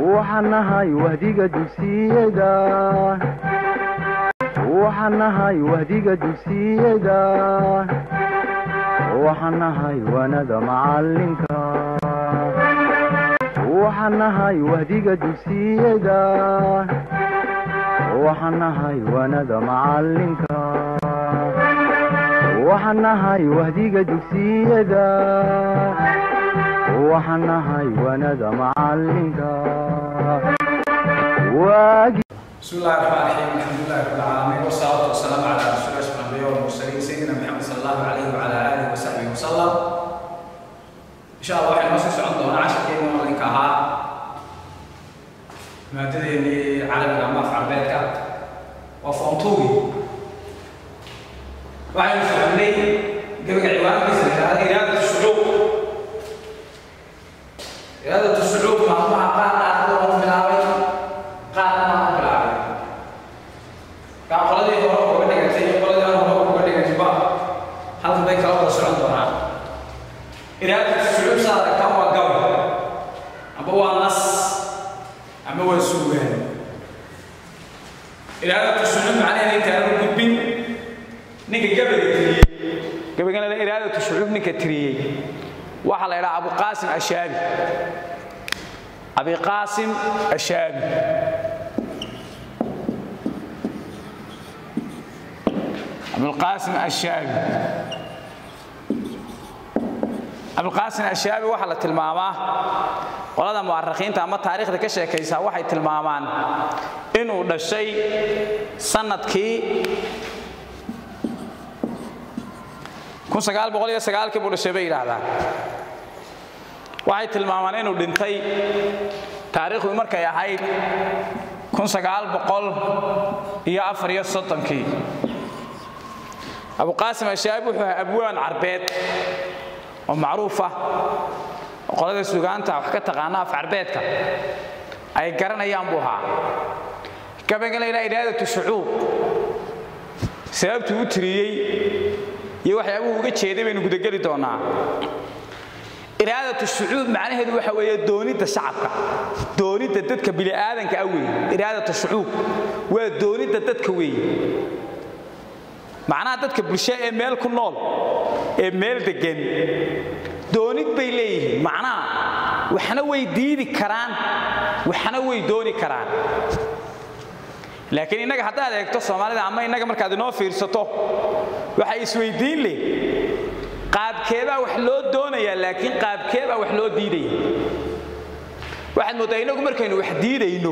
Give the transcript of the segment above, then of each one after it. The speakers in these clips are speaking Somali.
waxaan nahay wahdiga dugsiyada waxaan nahay wahdiga dugsiyada waxaan nahay waanada macalinka waxaan nahay wahdiga dugsiyada waxaan nahay waanada macalinka waxaan nahay wahdiga dugsiyada waxaan nahay waanada macalinka waagi بسم الله الرحمن الرحيم الحمد لله رب العالمين والصلاة والسلام على رسول الله الأنبياء والمرسلين سيدنا محمد صلى الله عليه وعلى آله وصحبه وسلم إن شاء الله waxay noo sii socon doonaa casharkeena malinka ahaa maadadeennii carabiga ama af carbeedka waa foomtuugi waxaynu soconay gabaga ciwaankiisa la yidhahda iraadatu shucuub iraadatu shucuub maalmaha qaarna ardada lagu bilaabay qaarna aan bilaabay kaa qoladii hore uga dhigantay iyo qoladii aan hore uga dhigantayba halkan bay kala wada socon doonaan iraadatu shucuub saa aragtaan waa gabay amba waa nas ama waa suugaan iraadatu shucuub macnaheeda intaanu gudbin ninka gabayga tiriyey gabaygana la iraadatu shucuub ninka tiriyey waxaa la idhaha abuqaasim ashaabi abiqaasim ashaabi abulqaasim ashaabi abulqaasim ashaabi waxaa la tilmaamaa qolada mu'arikhiinta ama taariikhda ka sheekaysa waxay tilmaamaan inuu dhashay sanadkii kii buu dhashay bay yidhaahdaan waxay tilmaamaan inuu dhintay taariikhdu markay ahayd iyo afariyo soddonkii abuqaasim ashaabi wuxuu ahaa abwaan carbeed oo macruuf ah oo qolada sugaanta wax ka taqaana af carbeedka ay garanayaan buu ahaa gabayga la yidhaha iraadatu shucuub sababtuu u tiriyey iyo waxyaabuhu uga jeeday baynu gudageli doonaa iraadatu shucuub macnaheedu waxa weeye doonidda shacabka doonidda dadka bini'aadanka ah weeye iraadatu shucuub waa doonidda dadka weeye macnaha dadka bulsho ee meel ku nool ee meel deggan doonid bay leeyihiin macnaha waxna way diidi karaan waxna way dooni karaan laakiin innaga haddaad eegto soomaalida ama innaga markaad inoo fiirsato waxay isweydiin leh qaabkeebaa wax loo doonayaa laakiin qaabkeebaa wax loo diidaya waxaad mooddaa innagu markaynu wax diidayno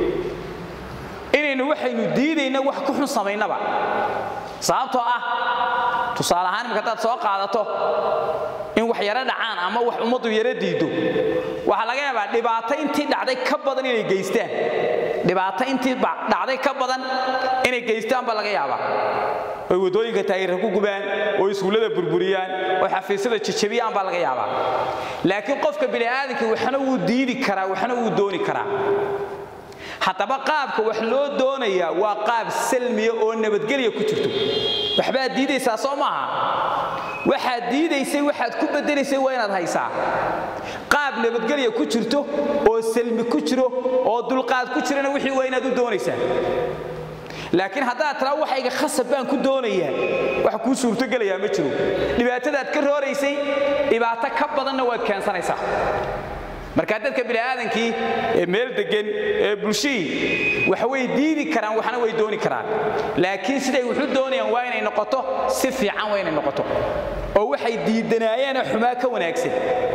inaynu waxaynu diidayna wax ku xun samaynaba sababtoo ah tusaale ahaan imika haddaad soo qaadato in wax yaro dhacaan ama wax ummaddu yaro diiddo waxaa laga yaabaa dhibaato intii dhacday ka badan inay geystaan dhibaato intii dhacday ka badan inay geystaan baa laga yaabaa oy waddooyinka taayirra ku gubaan oo iskuullada burburiyaan oo xafiisyada jajabiyaan baa laga yaabaa laakiin qofka bini'aadanka waxna wuu diidi karaa waxna wuu dooni karaa haddaba qaabka wax loo doonayaa waa qaab salmiya oo nabadgelya ku jirto waxbaad diidaysaa soo maaha waxaad diidaysay waxaad ku bedelaysay waa inaad haysaa qaab nabadgelya ku jirto oo salmi ku jiro oo dulqaad ku jirana wixii waa inaad u doonaysaa laakiin haddaad tiraa waxayga khasab baan ku doonayaa wax kuu suurtogelayaa ma jiro dhibaatadaad ka rooraysay dhibaato ka badanna waad keensanaysaa markaa dadka bini'aadankii ee meel deggan ee bulshihii wax way diidi karaan waxna way dooni karaan laakiin siday wuxu doonayaan waa inay noqoto si fiican waa inay noqoto oo waxay diidanaayeenoo xumaa ka wanaagsan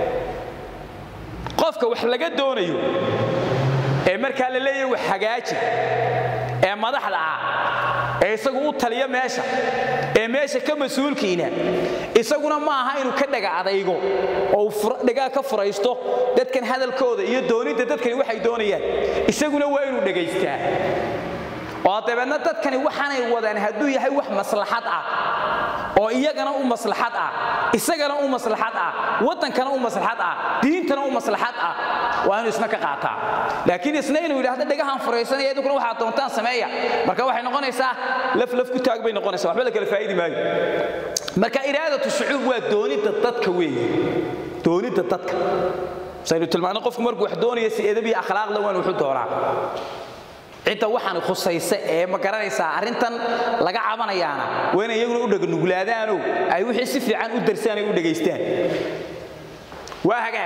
qofka wax laga doonayo ee markaa la leeyahay wax hagaaji ee madaxda ah ee isagu u taliya meesha ee meesha ka mas-uulkiina isaguna ma aha inuu ka dhaga adaygo oo dhagaa ka furaysto dadkan hadalkooda iyo doonidda dadkani waxay doonayaan isaguna waa inuu dhagaystaa oo dabeedna dadkani waxaanay wadaan hadduu yahay wax maslaxad ah oo iyagana u maslaxad ah isagana u maslaxad ah waddankana u maslaxad ah diintana u maslaxad ah waa inuu isna ka qaataa laakiin isna inuu yidhaahdo dhagahan furaysanaya idinkuna waxaad doontaan sameeya marka waxay noqonaysaa laf laf ku taag bay noqonaysaa waxba la kala faa'idi maayo marka iraadatu shucuub waa doonidda dadka weeye doonidda dadka saynu tilmaano qofku markuu wax doonaya si edab iyo akhlaaqla waan wuxuu doonaa cidda waxaan khusaysa ee ma garanaysaa arrintan laga cabanayaana waa inay iyaguna u dhaganuglaadaanoo ay wixii si fiican u darsaan ay u dhegaystaan waa hagaag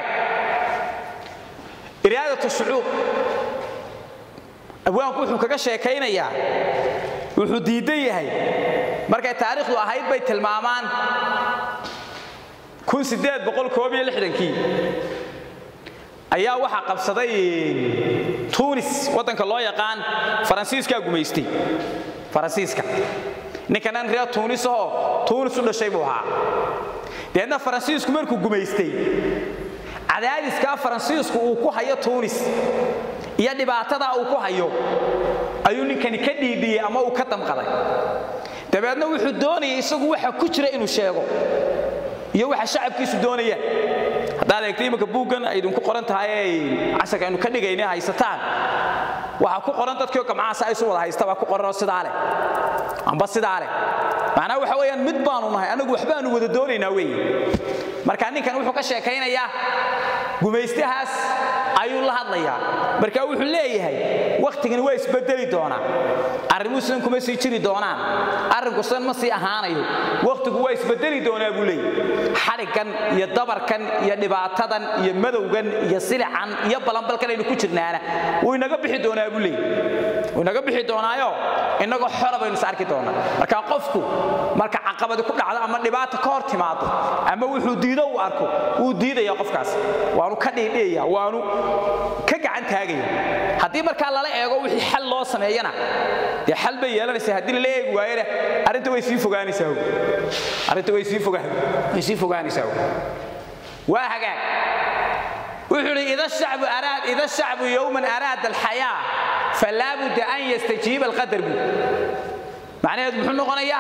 iraadatu shucuub abwaanku wuxuu kaga sheekaynayaa wuxuu diidan yahay markay taariikhdu ahayd bay tilmaamaan kii ayaa waxaa qabsaday tunis waddanka loo yaqaan faransiiskaa gumaystay faransiiska ninkanan reer tuunisahoo tuunis u dhashay buu ahaa deedna faransiisku markuu gumaystay cadaadiskaa faransiisku uu ku hayo tuunis iyo dhibaatadaa uu ku hayo ayuu ninkani ka dhiidhiyey ama uu ka damqaday dabeedna wuxuu doonayay isagu waxa ku jira inuu sheego iyo waxa shacabkiisu doonayaan haddaad eegto imanka buuggan ay idinku qoran tahay ay casharka aynu ka dhigayna haysataan waxaa ku qoran dadkiio gamcaasa isu wada haysta baa ku qoranoo sidaa leh amba sidaa leh macnaa waxa weeyaan mid baanu nahay annagu waxbaanu wada doonaynaa weeye marka ninkan wuxuu ka sheekaynayaa gumaystahaas ayuu la hadlayaa marka wuxuu leeyahay wakhtigani waa isbedeli doonaa arrimuhu sidan kuma sii jiri doonaan arrinku sidan ma sii ahaanayo wakhtigu waa isbedeli doonaa buu leeyahy xadhiggan iyo dabarkan iyo dhibaatadan iyo madowgan iyo silican iyo balanbalkan aynu ku jirnaana wuu inaga bixi doonaa buu leeyahy wuu inaga bixi doonaayo innagoo xora baynu is arki doonaa marka qofku marka caqabadi ku dhacdo ama dhibaata ka hor timaado ama wuxuu diido uu arko wuu diidaya qofkaas waanu ka dhiidhiyaya waanu ka gacan taagaya haddii markaa lala eego wixii xal loo sameeyana dee xal bay yeelanaysaa haddii lala eegi waayana arrinta way sii fogaanaysaa arrinta way sii fogaan way sii fogaanaysaa waa hagaag wuxuu idhi ida shacbu araad ida shacbu yowman araada alxayaa falaa budda an yastajiiba alqadar buu macnaheedu muxuu noqonayaa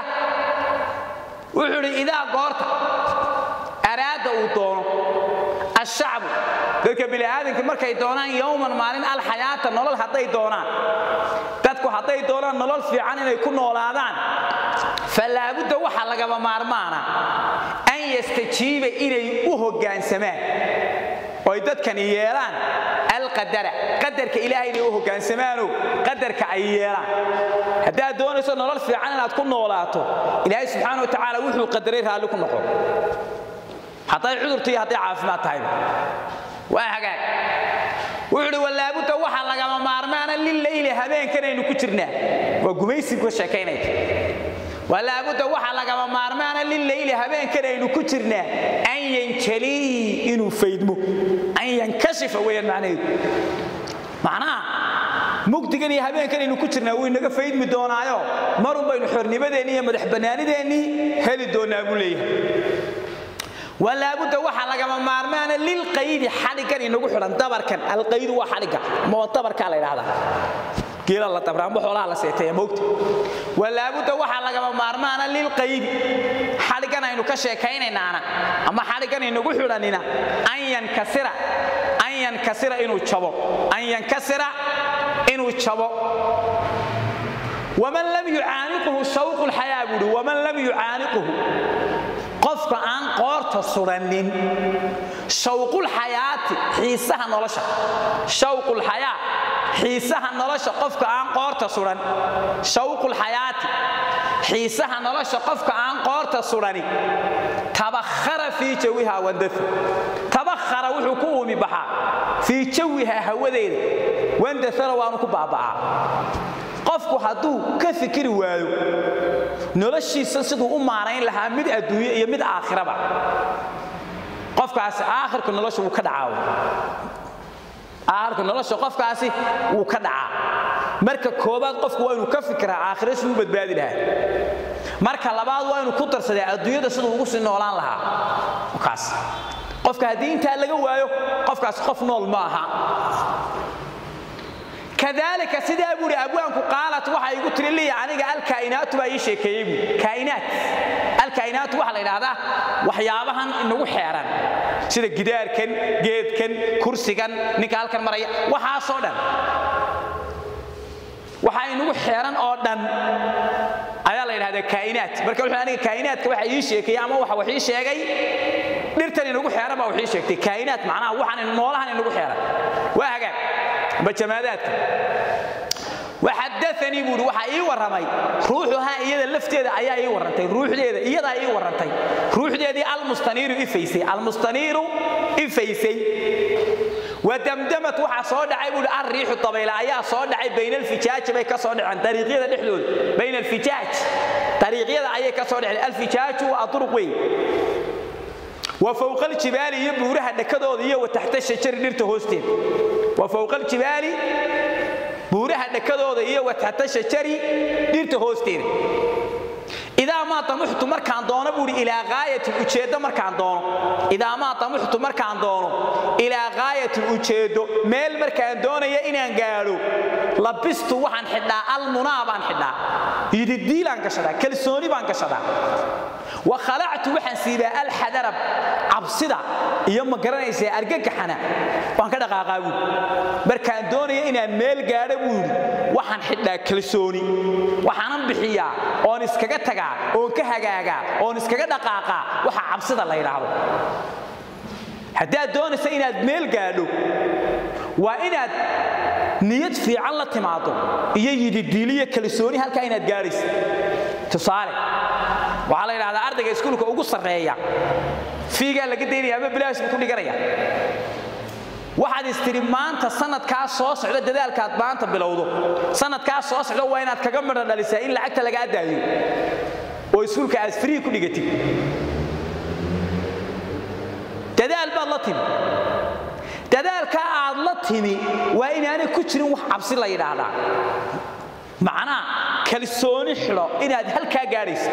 wuxuu idhi idaa goorta araada uu doono ashacbu dadka bini'aadanka markay doonaan yowman maalin alxayaata nolol hadday doonaan dadku hadday doonaan nolol fiican inay ku noolaadaan falaabudda waxaa lagaba maarmaana an yastajiiba inay u hoggaansamaan oy dadkani yeelaan alqadara qadarka ilaahay inay u hogaansamaano qadarka ay yeelaan haddaad doonayso nolol fiican inaad ku noolaato ilaahay subxaana wa tacaala wuxuu qadaray raalli ku noqon hadday cudurta iyo hadday caafimaad tahayba waa hagaag wuxuu uhi walaabudda waxaa lagama maarmaana lileyli habeenkanaynu ku jirnaa waa gumaysiga sheekaynaya walaabudda waxaa lagama maarmaana lileyli habeenkanaynu ku jirnaa an yanjalii inuu faydmo an yankashifa weeyaan macnaheedu macnaha mugdigan iyo habeenkanaynu ku jirnaa wuu inaga faydmi doonaayo marun baynu xornimadeennii iyo madax bannaanideennii heli doonaa buu leeyahay walaabudda waxaa lagama maarmaana lilqaydi xadhiggan inagu xidhan dabarkan alqaydu waa xadhigga ama waa dabarkaa la idhahdaa geela la dabra amba xoolaha la seeteeya moogta walaabudda waxaa lagama maarmaana lilqaydi xadhiggan aynu ka sheekaynaynaana ama xadhiggan inagu xidhanina an yankasira an yankasira inuu jabo an yankasira inuu jabo waman lam yucaaniquhu shawqu lxayaa buuhi waman lam yucaaniquhu qofka aan qoorta sudhannin shawqulxayaati xiisaha nolosha shawqulxayaa xiisaha nolosha qofka aan qoorta sudhan shawqulxayaati xiisaha nolosha qofka aan qoorta sudhani tabakhara fii jawiha wandafa tabakhara wuxuu ku uumi baxaa fii jawiha hawadeeda wandafara waanu ku baaba'aa qofku hadduu ka fikiri waayo noloshiisa siduu u maarayn lahaa mid adduunye iyo mid aakhiraba qofkaasi aakhirka nolosha wuu ka dhacaa aakhirka nolosha qofkaasi wuu ka dhacaa marka koobaad qofku waa inuu ka fikiraa aakhira siduu u badbaadi lahaa marka labaad waa inuu ku darsadaa adduunyada siduu ugu sii noolaan lahaa kaas qofka haddii intaa laga waayo qofkaasi qof nool ma aha kadalika sidaa buuhi abwaanku qaalat waxa igu tiri liya aniga alkaa'inaatu baa ii sheekeeyey buu kaa'inaat alkaa'inaatu waxa la yidhaahdaa waxyaabahan inagu xeeran sida gidaarkan geedkan kursigan ninka halkan maraya waxaasoo dhan waxa inagu xeeran oo dhan ayaa la yidhahdaa kaa'inaat marka wuxuu aniga kaa'inaadka waxa ii sheekeeyey ama waxa wax ii sheegay dhirtan inagu xeeran baa wixii sheegtay kaa'inaat macnaha waxaan noolahan inagu xeeran waa hagaag amba jamaadaadka waxadaanii buuhi waxaa ii warramay ruuxuhaa iyada lafteeda ayaa ii warrantay ruuxdeeda iyadaa ii warrantay ruuxdeedii almustaniiru ifaysay almustaniiru ifaysay wadamdamat waxaa soo dhacay buuhi alriixu dabayla ayaa soo dhacay bayna alfijaaji bay ka soo dhaceen dariiqyada dhexdooda bayna alfijaaj dariiqyada ayay ka soo dhaceen alfijaaju waa aduruq weyn wa fowqa aljibaali iyo buuraha dhakadooda iyo wa taxta shajari dhirta hoosteeda wa fowqa aljibaali buuraha dhakadooda iyo wa taxta shajari dhirta hoosteeda idaa maa damuxtu markaan doono buuhi ilaa gaayatin ujeeddo markaan doono idaa maa damuxtu markaan doono ilaa gaayatin ujeeddo meel markaan doonaya inaan gaadho labistu waxaan xidhaa almunaa baan xidhaa yididiilaan gashadaa kalsooni baan gashadaa wa khalactu waxaan siibaa alxadarab cabsida iyo ma garanaysaa argagaxana waan ka dhaqaaqaa buuri markaan doonaya inaan meel gaadho buuri waxaan xidhaa kalsooni waxaanan bixiyaa oon iskaga tagaa oon ka hagaagaa oon iskaga dhaqaaqaa waxa cabsida la yidhaahdo haddaad doonaysa inaad meel gaadho waa inaad niyad fiican la timaado iyo yididiiliyo kalsooni halkaa inaad gaadhaysa tusaale waxaa la yidhahdaa ardayga iskuulka ugu sarreeya fiigaa laga daynaya ama bilaash buu ku dhiganaya waxaad istiri maanta sanadkaa soo socda dadaalkaad maanta bilowdo sanadkaa soo socda waa inaad kaga midho dhalisaa in lacagta lagaa daayo oo iskuulka aad frii ku dhigatid dadaal baad la timi dadaalka aad la timi waa inaanay ku jirin wax cabsi la yidhaahdaa macnaa kalsooni xidho inaad halkaa gaadhaysa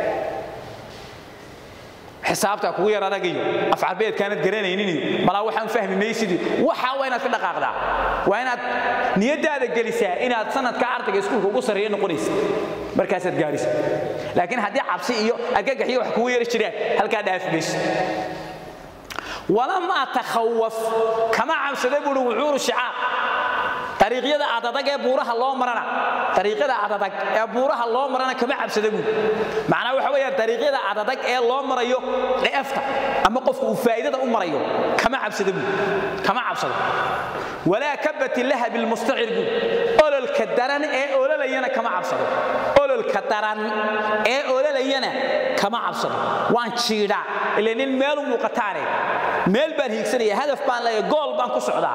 xisaabtaa kugu yar adagayo afcarbeedkaanad garanaynin malaa waxaan fahmi maysidii waxaa waa inaad ka dhaqaaqdaa waa inaad niyadaada gelisaa inaad sanadka ardayga iskuulka ugu sarreeya noqonaysa markaasaad gaadhaysa laakiin haddii cabsi iyo argagax iyo wax kugu yari jiraan halkaa dhaafi mayso walam atakhawaf kama cabsada buuhi wucuuru shicaab ariiqyada adadag ee buuraha loo marana ariiqyada adadag ee buuraha loo marana kama cabsada buuhi macnaa waxa weeyaan ariiqyada adadag ee loo marayo dheefta ama qofka uu faa'iidada u marayo kama cabsada buuhi kama cabsado walaa kabati lahabi lmustacir buuhi ololka daran ee ololayana kama cabsado ololka daran ee ololayana kama cabsado waan jiidhaa ile nin meel u muuqataane meel baan hiigsanaya hadaf baan leeya gool baan ku socdaa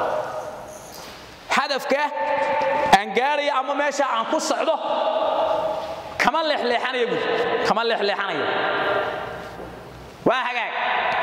hadafka aan gaadhayo ama meesha aan ku socdo kama leexleexanayo buuri kama leexleexanayo waa hagaag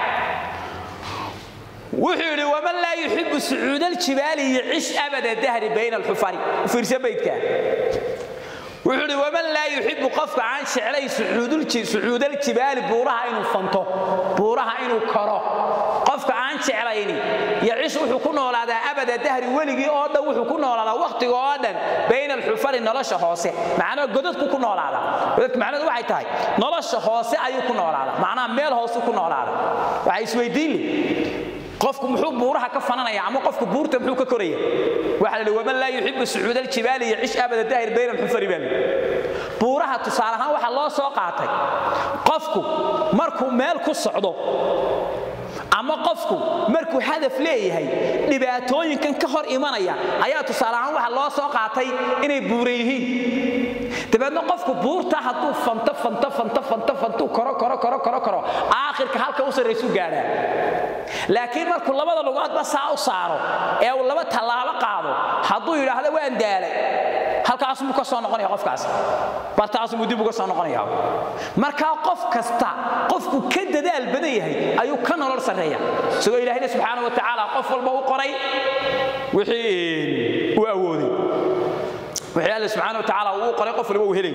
wuxuu yidhi waman laa yuxibu sucuud aljibaali yacish abada dahri bayna alxufari u fiirsa baydka wuxuu idhi waman laa yuxibu qofka aan jeclay sucuudaljibaali buuraha inuu fanto buuraha inuu koro qofka aan jeclayni yacish wuxuu ku noolaadaa abada dahri weligii oo dhan wuxuu ku noolaadaa wakhtiga oo dhan bayna alxufari nolosha hoose macnaa godadku ku noolaadaa godadka macnaheedu waxay tahay nolosha hoose ayuu ku noolaadaa macnaha meel hoose ku noolaadaa waxay isweydiin leh qofku muxuu buuraha ka fananaya ama qofku buurta muxuu ka koraya waxa la yidhi waman laa yuxibu sucuud aljibaali yacish abada daahir bayna alxufari baa buuraha tusaale ahaan waxaa loo soo qaatay qofku markuu meel ku socdo ama qofku markuu hadaf leeyahay dhibaatooyinkan ka hor imanaya ayaa tusaale ahaan waxa loo soo qaatay inay buura yihiin dabeedna qofku buurta hadduu fanto fanto fanto fanto fantuu koro koro koro koro koro aakhirka halka u sarraysu gaadhaa laakiin markuu labada lugoodba saa u saaro ee uu laba tallaabo qaado hadduu yidhaahdo waan daalay halkaasumuu ka soo noqonaya qofkaas bartaasumuu dib uga soo noqonaya markaa qof kasta qofku ka dadaal badan yahay ayuu ka nolol sarreeya isagoo ilaahayna subxaana wa tacaala qof walba u qoray wixii uu awooday wixii alle subxaana wa tacaala uu qoray qof walba uu helay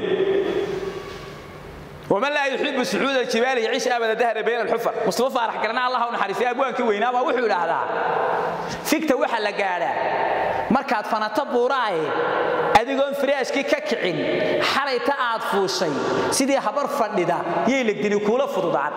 ومن لا يحب سعود الجبال يعيش ابدا دهر بين الحفر مصطفى فرح قرنا الله ونحرس ابوانك وينا ما وحو لهدا فيكتا waxa la gaadha markaad fanato buuraay adigoon firaashkii ka kicin xalayta aad fuushay sidii habar fadhida yey la geli kula fududaan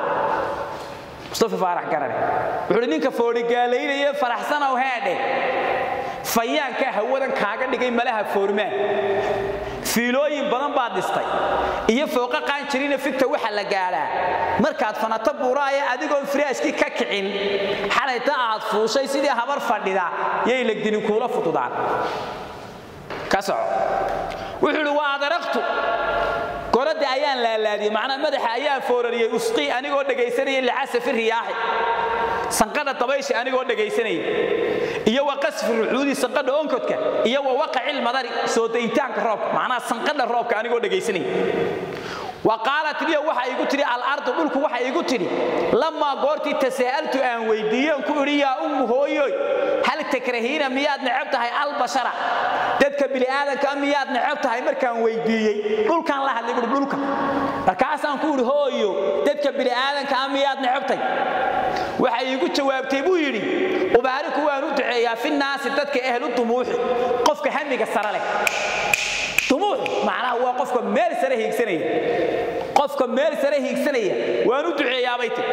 mustafa faarax garane wuxuu ninka foori gaaleynaya faraxsan oo heedhe fayaankaa hawadan kaaga dhigay malaha foormaan fiilooyin badan baad dhistay iyo fooqa qaanjirina figta waxa la gaadhaa markaad fanato buuraaya adigoon firaashkii ka kicin xalayta aad fuushay sidii habar fadhida yay legdini kuula fududaan ka soco wuxuu idhi waa adaraqtu goradda ayaan laalaadiyey macnaa madaxa ayaan foorariyey usqii anigoo dhegaysanaya licasafi riyaaxi sanqadha dabaysha anigoo dhegaysanaya iyo wa qasfi rucuudi sanqadha onkodka iyo wa waqacil madari soo dayitaanka roobka macnaha sanqadha roobka anigoo dhegaysanaya wa qaalat liya waxa igu tidhi alardu dhulku waxa igu tidhi lamaa goortii tasaa'altu aan weydiiyen ku idhi yaa ummu hooyoy hal takrahiina miyaad necab tahay albashara dadka bini'aadanka miyaad necab tahay markaan weydiiyey dhulkaan la hadlay buhi dhulka markaasaan ku idhi hooyo dadka bini'aadanka miyaad necabtay waxay iigu jawaabtay buu yidhi ubaariku waan u duceeyaa fi naasi dadka ahlu dumuuxi qofka hamiga sare leh dumuux macnaha waa qofka meel sare hiigsanaya qofka meel sare hiigsanaya waan u duceeyaabay tiri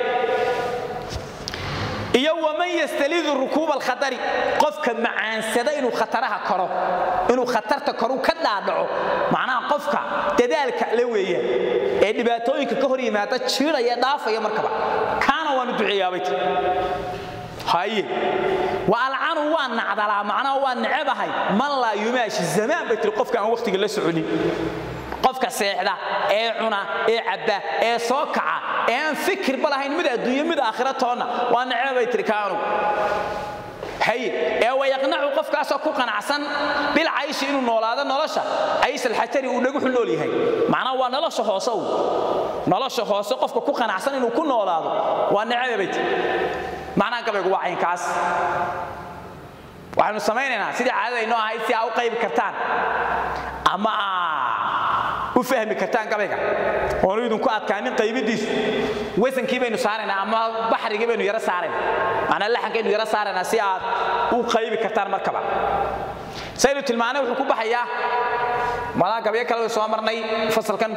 iyo waman yastalidu rukuuba alkhatari qofka macaansada inuu khataraha koro inuu khatarta koru ka dhaadhaco macnaha qofka dadaalka la weeyaan ee dhibaatooyinka ka hor yimaada jiidhaya dhaafaya markaba kaana waan u duceeyaabay tiri haye wa alcanu waa nacdalaa macnaha waa necebahay man laa yumaashi zamaan bay tiri qofka aan wakhtiga la soconin qofka seexda ee cuna ee cabba ee soo kaca ee aan fikirba lahayn mid adduunyo mid aakhira toonna waa necebay tiri kaanu haye ee wayaqnacu qofkaasoo ku qanacsan bilcayshi inuu noolaado nolosha caysha alxajari uu dhaguxu nool yahay macnaha waa nolosha hoose u nolosha hoose qofka ku qanacsan inuu ku noolaado waa necebe bay tiri macnaha gabaygu waa caynkaas waxaynu samaynaynaa sidii caadadaynoo ahayd si aa u qaybi kartaan ama aa u fahmi kartaan gabayga oonu idinku adkaanin qaybidiisu wasankii baynu saaraynaa ama baxrigii baynu yaro saaraynaa macnaa laxankaynu yaro saaraynaa si aad u qaybi kartaan markaba saynu tilmaanay wuxuu ku baxayaa malaa gabyo kale way soo marnay fasalkan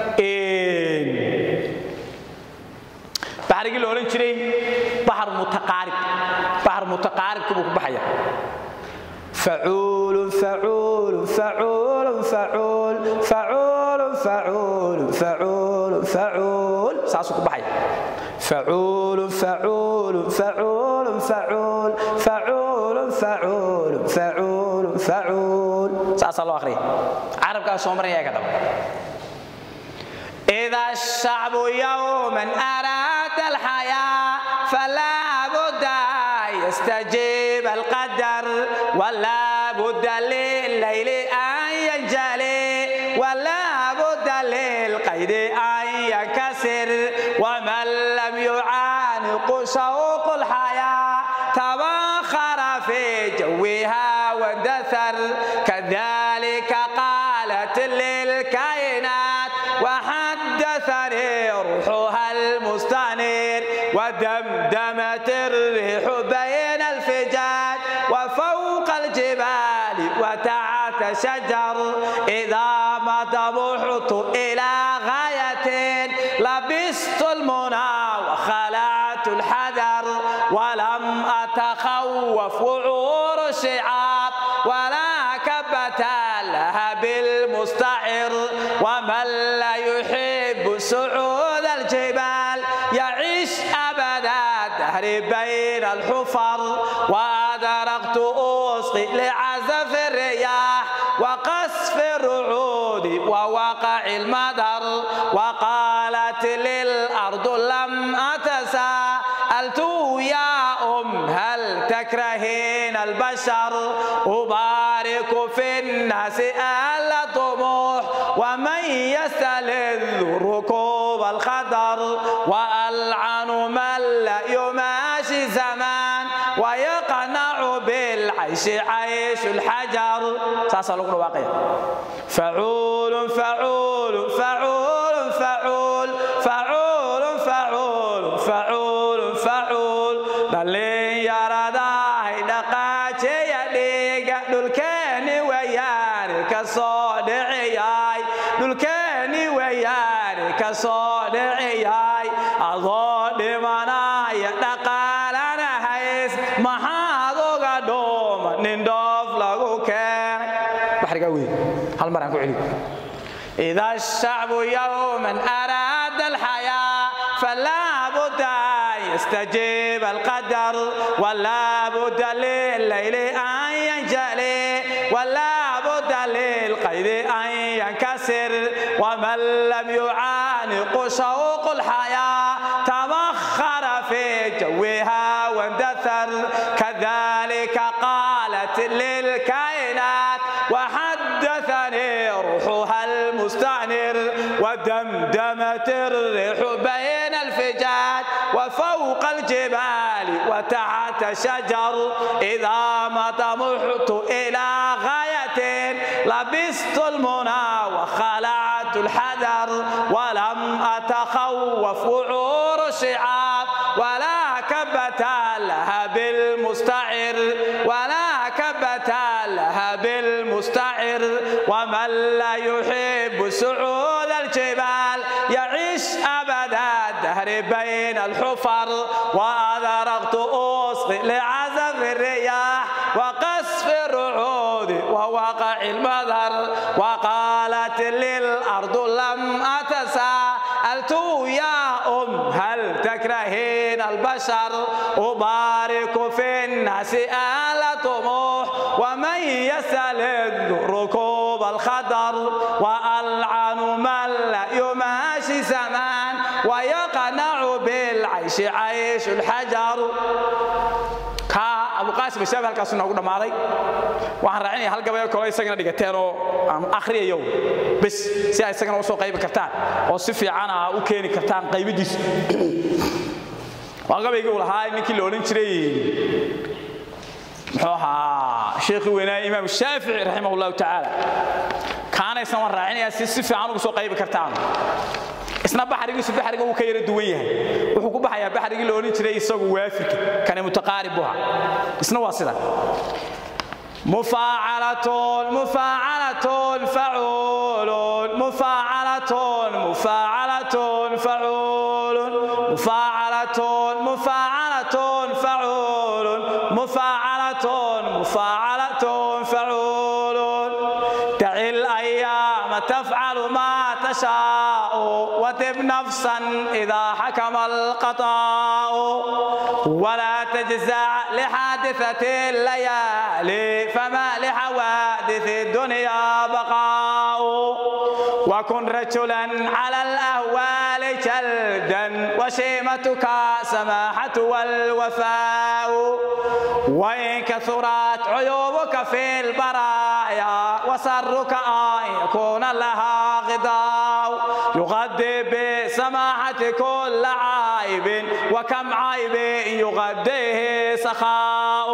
baxrigii la odhan jiray baxar mutaqaarib baxar mutaqaaribka buu ku baxaya فعول فعول فعول فعول فعول فعول فعول فعول ساسو كبحي فعول فعول فعول فعول فعول فعول فعول فعول ساس الله اخري عرب كان سومر يا كتب إذا الشعب يوما أراد الحياة فلا بد يستجيب القدر ولا بد لليل أن ينجلي ولا بد للقيد أن ينكسر ومن لم يعانق شوق الحياة تبخر في جوها واندثر كذلك قالت للكائنات وحدثني روحها المستنير ودمدمت الريح بين الفجاج وفوق الجبال وتحت شجر إذا ما طمحت إلى غاية لبست المنى وخلعت الحذر ولم أتخوف وعور الشعاب ولا كبة لها بالمستعر ومن لا يحب صعود الجبال يعيش أبدا الدهر بين الحفر وأدركت أسقي لعزف الرياح وقصف الرعود ووقع المدر وقالت للأرض لم أتساءلت يا أم هل تكرهين البشر أبارك في الناس أهل طموح ومن يستلذ ركوب الخطر وألعن من لا يماشي زمان ويقنع بالعيش عيش الحجر ساسا لقنا واقع فعول فعول فعول فعول فعول فعول فعول فعول دلين يرداه دقاتي يديق دلكاني وياري كصادعياي دلكاني وياري كصادعياي أضاد منايا دقالنا هيس محاضو قدوم نندوف lagu keenay baxrigaa wey hal mar aan ku celiyo إذا الشعب يوما أراد الحياة فلا بد أن يستجيب القدر ولا بد لليل أن ينجلي ولا بد للقيد أن ينكسر ومن لم يعانق شوق الحياة تبخر في جوها واندثر كذلك قالت للكائنات وحدثني روحها المستعنر ودمدمت الريح بين الفجاج وفوق الجبال وتحت شجر إذا ما طمحت إلى غاية لبست المنى وخلعت الحذر ولم أتخوف وعور الشعاب ولا كبت لها بالمستعر ولا كبت لها بالمستعر ومن لا يحب صعود الجبال يعيش أبدا الدهر بين الحفر وأذرقت أصغي لعزف الرياح وقصف الرعود ووقع المذر وقالت للأرض لم أتساءلت يا أم هل تكرهين البشر أبارك في الناس آل طموح ومن يسأل ركوب الخضر وألعن من لا يماشي زمان ويقنع بالعيش عيش الحجر abu qaasim shaab halkaas noogu dhamaaday waxaan raacinaya hal gabayo kale isagana dhigateen oo aan akhriyayo bas si ay isagana usoo qaybi kartaan oo si fiican ah u keeni kartaan qaybidiisa waa gabaygii uu lahaa ninkii la odhan jiray muxuu ahaa sheekhii weynaa imaam shaafici raximah allahu tacaala kaanaysan waan raacinayaa si si fiican ugu soo qaybi kartaan isna baxrigiisu baxriga uu ka yara duwan yahay wuxuu ku baxayaa baxrigii la odhan jiray isagu waafirka kane mutaqaarib buha isna waa sida مفاعلة مفاعلة فعول مفاعلة مفاعلة فعول مفاعلة مفاعلة فعول مفاعلة مفاعلة فعول دع الأيام تفعل ما تشاء وتب نفسا إذا حكم القضاء ولا تجزع لحادثة الليالي فما لحوادث الدنيا بقاء وكن رجلا على الأهوال جلدا وشيمتك سماحة والوفاء وإن كثرت عيوبك في البرايا وسرك أن يكون لها غضاء يغذي بسماحة كل عيب وكم عيب يغذيه سخاء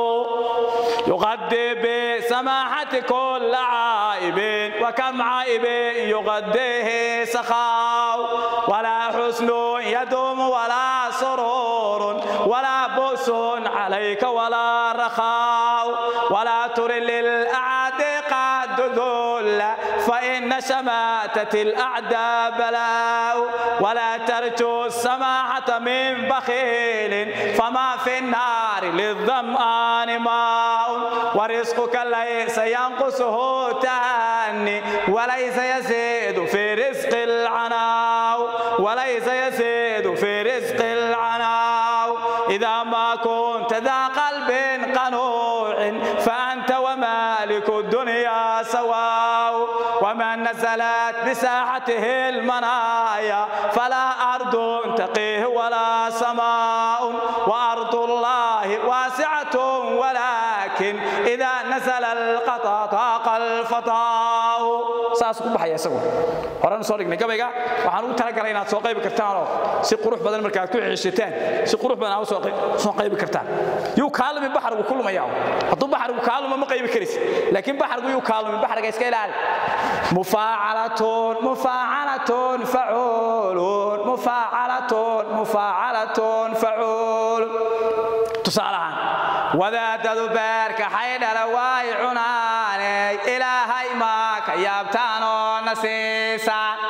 يغذي بسماحة كل عيب وكم عيب يغذيه سخاء ولا حسن يدوم ولا سرور ولا بؤس عليك ولا رخاء ولا تر للأعادي قد ذل فإن شماتة الأعداء بلاء ولا ترجو السماحة من بخيل فما في النار للظمآن ماء ورزقك ليس ينقصه تهني وليس يزيد في رزق العناو وليس يزيد في رزق العناو إذا ما كنت ذا قلب قنوع فأنت ومالك الدنيا سواء ومن نزلت بساحته المنايا فلا أرض تقيه ولا سماء وأرض الله واسعة ولكن إذا نزل القطا طاق الفضاء saas ku baxaya isagu horaan soo dhignay gabayga waxaan ugu talagalay inaad soo qaybi kartaan oo si qurux badan markaad ku xiishataan si qurux badan aad soo qaybi kartaan yuu kaalmi baxrigu ku lumaya hadduu baxrigu kaalmo ma qaybi karis laakiin baxrigu yuu kaalmi baxriga iska ilaali mufaacalatun mufaacalatun facuulun mufaacalatun mufaacalatun facuul tusaalahaan wadaadadu beerka xaydhala waay cunaane ilaahay maa ka yaabtaan oo na siisaan ka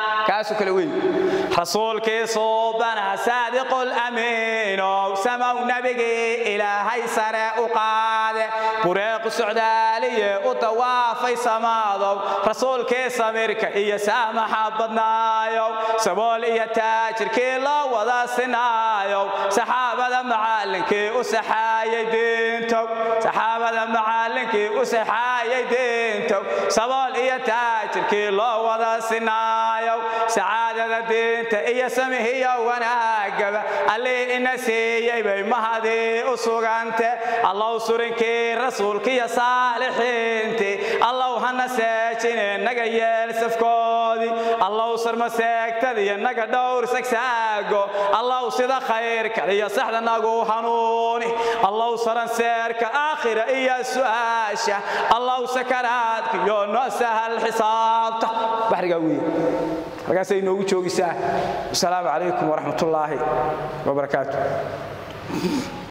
kaasoo kale wey rasuulkii suubana saadiqul amiinow samow nebigii ilaahay sare u qaade bureequ socdaaliye u tawaafay samaadow rasuulkii samirka iyo saamaxa badnaayow sabool iyo taajirkii loo wada sinaayow saxaabada macallinkii u saxaayay diintow saxaabada macallinkii u saxaayay diintow sabool iyo taajirkii loo wada sinaayow sacaadada diinta iyo samihiyo wanaagaba allii ina siiyey bay mahadii u sugante allow surinkii rasuulkiiyo saalixiintii allow hana seejine naga yeel safkoodii allow sarmaseegtadiyo naga dhowr sagsaago allow sida khayrka iyo saxda nagu hanuuni allow saranseerka aakhira iyo su'aasha allow sakaraadka iyo noo sahal xisaabta baxrigaa wiil halkaasay inoogu joogisaa wasalaamu calaykum waraxmat ullaahi wabarakaatu